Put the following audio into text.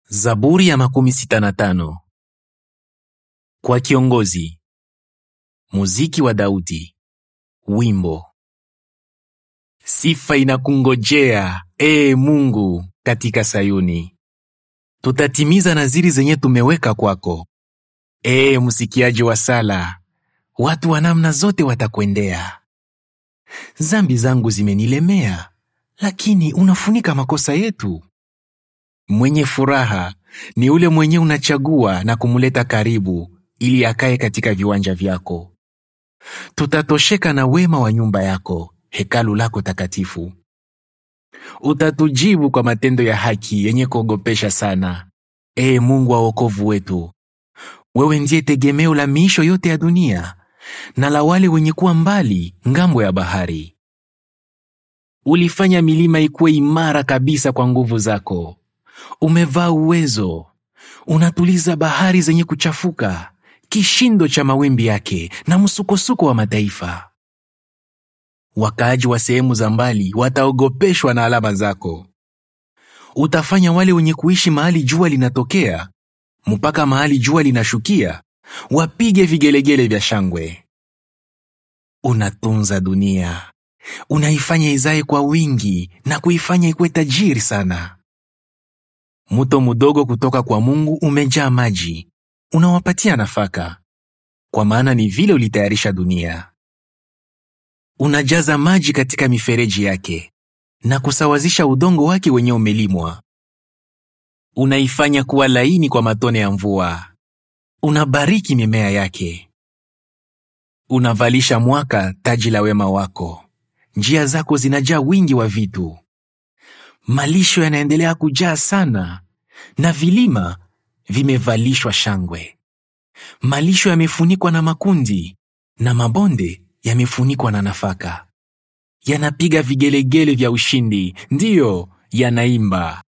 Zaburi ya makumi sita na tano. Kwa kiongozi. Muziki wa Daudi. Wimbo. Sifa inakungojea, ee Mungu, katika Sayuni. Tutatimiza naziri zenye tumeweka kwako. Ee msikiaji wa sala, watu wa namna zote watakwendea. Zambi zangu zimenilemea, lakini unafunika makosa yetu. Mwenye furaha ni ule mwenye unachagua na kumleta karibu ili akae katika viwanja vyako. Tutatosheka na wema wa nyumba yako, hekalu lako takatifu. Utatujibu kwa matendo ya haki yenye kuogopesha sana. Ee Mungu wa wokovu wetu, wewe ndiye tegemeo la miisho yote ya dunia na la wale wenye kuwa mbali ngambo ya bahari. Ulifanya milima ikuwe imara kabisa kwa nguvu zako. Umevaa uwezo, unatuliza bahari zenye kuchafuka, kishindo cha mawimbi yake na msukosuko wa mataifa. Wakaaji wa sehemu za mbali wataogopeshwa na alama zako. Utafanya wale wenye kuishi mahali jua linatokea mpaka mahali jua linashukia wapige vigelegele vya shangwe. Unatunza dunia, unaifanya izae kwa wingi na kuifanya ikuwe tajiri sana. Mto mdogo kutoka kwa Mungu umejaa maji, unawapatia nafaka, kwa maana ni vile ulitayarisha dunia. Unajaza maji katika mifereji yake na kusawazisha udongo wake wenye umelimwa. Unaifanya kuwa laini kwa matone ya mvua, unabariki mimea yake. Unavalisha mwaka taji la wema wako, njia zako zinajaa wingi wa vitu. Malisho yanaendelea kujaa sana, na vilima vimevalishwa shangwe. Malisho yamefunikwa na makundi, na mabonde yamefunikwa na nafaka. Yanapiga vigelegele vya ushindi, ndiyo yanaimba.